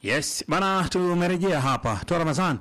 Yes, bana tumerejea hapa. Toa Ramadhan.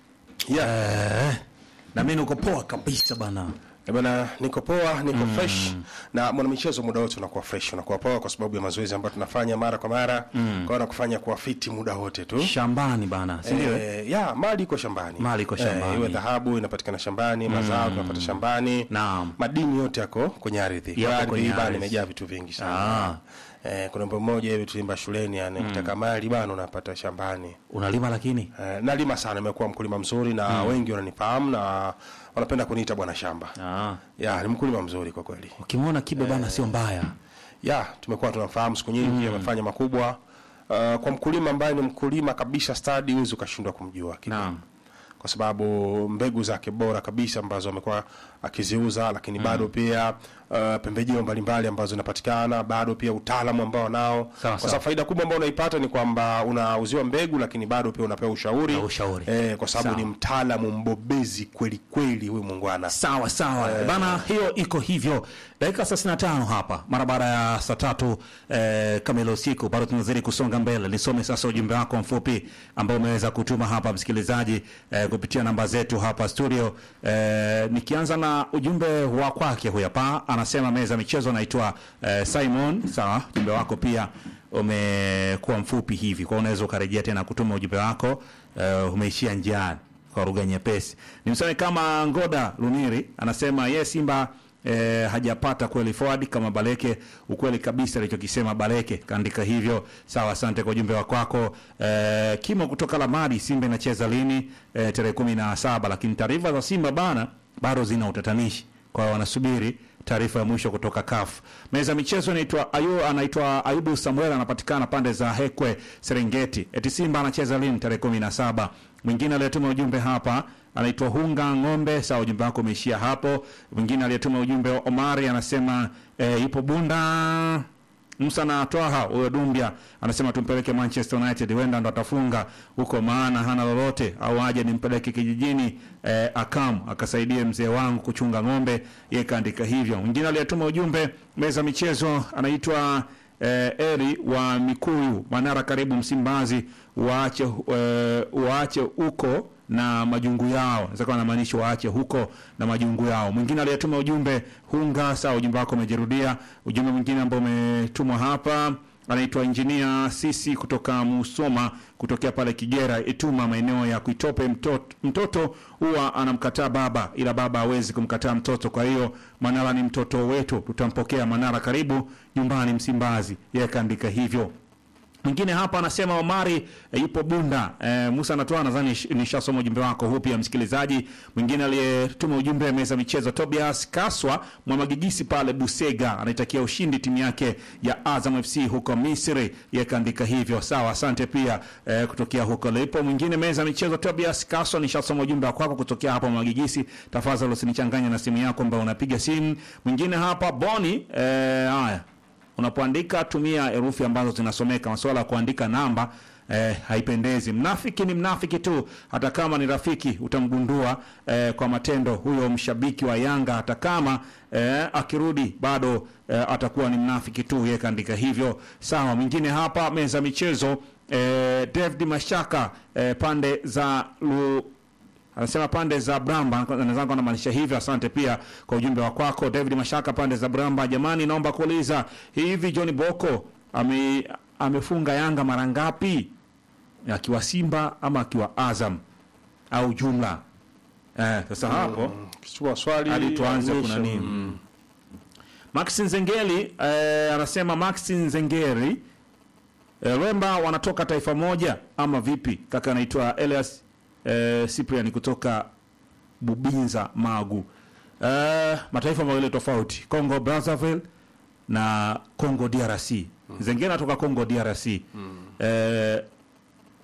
Yeah. Eh, na mimi niko poa kabisa bana. Eh, Bana, niko poa, niko fresh na mwanamichezo muda wote unakuwa fresh, unakuwa poa kwa sababu ya mazoezi ambayo tunafanya mara kwa mara. Kwa hiyo nakufanya kuwa fiti muda wote tu. Shambani bana, si ndio? Eh, ya mali iko shambani, Mali iko shambani. Eh, iwe dhahabu inapatikana shambani, mazao tunapata shambani, Naam. madini yote yako kwenye ardhi. Yako Kwa kwenye ardhi bana ardhi. imejaa vitu vingi Ah. sana. Eh, kuna mambo moja hivi tulimba shuleni, yani ukitaka mali bana unapata shambani. Unalima lakini? Eh, nalima sana, nimekuwa mkulima mzuri na wengi wananifahamu na wanapenda kuniita bwana shamba. Ah. Ya, ni mkulima mzuri kwa kweli. Ukimwona Kibe bana sio mbaya. Ya, tumekuwa tunamfahamu siku nyingi, amefanya makubwa. Uh, kwa mkulima ambaye ni mkulima kabisa stadi, huwezi ukashindwa kumjua Kibe. Naam. Kwa sababu mbegu zake bora kabisa ambazo amekuwa akiziuza, lakini bado pia uh, pembejeo mbalimbali ambazo zinapatikana, bado pia utaalamu ambao nao. Sawa, Kwa sawa. sababu faida kubwa ambayo unaipata ni kwamba unauziwa mbegu, lakini bado pia unapewa ushauri, Na ushauri. Eh, kwa sababu Sawa. ni mtaalamu mbobezi kweli kweli huyu mungwana. Sawa sawa bana, hiyo iko hivyo. Dakika 35 hapa mara baada ya saa tatu eh, kamili usiku, bado tunazidi kusonga mbele. Nisome sasa ujumbe wako mfupi ambao umeweza kutuma hapa msikilizaji eh, kupitia namba zetu hapa studio. Eh, nikianza na ujumbe wa kwake huyu hapa, anasema meza michezo, anaitwa eh, Simon. Sawa, ujumbe wako pia umekuwa mfupi hivi, kwa unaweza ukarejea tena kutuma ujumbe wako eh, umeishia njiani kwa lugha nyepesi. Nimsome kama Ngoda Luniri anasema ye Simba eh, hajapata kweli forward kama Baleke. Ukweli kabisa alichokisema Baleke, kaandika hivyo. Sawa, asante kwa ujumbe wa kwako. Eh, Kimo kutoka Lamadi, Simba inacheza lini? Eh, tarehe kumi na saba, lakini taarifa za Simba bana bado zina utatanishi, kwa hiyo wanasubiri taarifa ya mwisho kutoka CAF. Meza michezo inaitwa Ayu, anaitwa Ayubu Samuel, anapatikana pande za Hekwe Serengeti. Eti Simba anacheza lini? Tarehe kumi na saba. Mwingine aliyetuma ujumbe hapa anaitwa Hunga Ng'ombe. Sawa, ujumbe wako umeishia hapo. Mwingine aliyetuma ujumbe wa Omari anasema e, ipo Bunda Musa na Twaha huyo Dumbia anasema tumpeleke Manchester United, huenda ndo atafunga huko, maana hana lolote, au aje nimpeleke kijijini eh, Akam akasaidie mzee wangu kuchunga ng'ombe. Yeye kaandika hivyo. Mwingine aliyetuma ujumbe meza michezo anaitwa eh, Eri wa Mikuyu Manara, karibu Msimbazi, waache eh, waache huko na majungu yao, naweza kuwa anamaanisha waache huko na majungu yao. Mwingine aliyetuma ujumbe hunga, sawa, ujumbe wako umejirudia. Ujumbe mwingine ambao umetumwa hapa anaitwa injinia sisi kutoka Musoma, kutokea pale Kigera Ituma, maeneo ya Kuitope. Mtoto, mtoto huwa anamkataa baba, ila baba hawezi kumkataa mtoto. Kwa hiyo Manara ni mtoto wetu, tutampokea Manara, karibu nyumbani Msimbazi. Yeye kaandika hivyo. Mwingine hapa anasema Omari e, yupo Bunda. E, Musa anatoa nadhani nish- nishasoma ujumbe wako huu pia msikilizaji. Mwingine aliyetuma ujumbe meza michezo Tobias Kaswa Mwamagigisi pale Busega anaitakia ushindi timu yake ya Azam FC huko Misri. Yeye kaandika hivyo. Sawa, asante pia e, kutokea huko lipo. Mwingine meza michezo Tobias Kaswa nishasoma ujumbe wako kwako kutokea hapa Mwamagigisi. Tafadhali usinichanganye na simu yako ambayo unapiga simu. Mwingine hapa Boni e, haya unapoandika tumia herufi ambazo zinasomeka. Masuala ya kuandika namba eh, haipendezi. Mnafiki ni mnafiki tu, hata kama ni rafiki utamgundua eh, kwa matendo. Huyo mshabiki wa Yanga hata kama eh, akirudi bado eh, atakuwa ni mnafiki tu. Yeye kaandika hivyo. Sawa, mwingine hapa meza michezo eh, David Mashaka eh, pande za lu, anasema pande za Bramba, nadhani anamaanisha hivyo. Asante pia kwa ujumbe wa kwako David Mashaka, pande za Bramba. Jamani, naomba kuuliza hivi, John Boko ame, amefunga Yanga mara ngapi, akiwa Simba ama akiwa Azam au jumla? Eh, sasa hapo Kichukua swali hadi tuanze ya kuna mwisho. nini? Mm. Max Nzengeli eh, anasema Max Nzengeri eh, Lemba wanatoka taifa moja ama vipi? Kaka anaitwa Elias eh, Cyprian kutoka Bubinza Magu. Eh, mataifa mawili tofauti, Congo Brazzaville na Congo DRC. Nzengeli anatoka Congo DRC. Eh,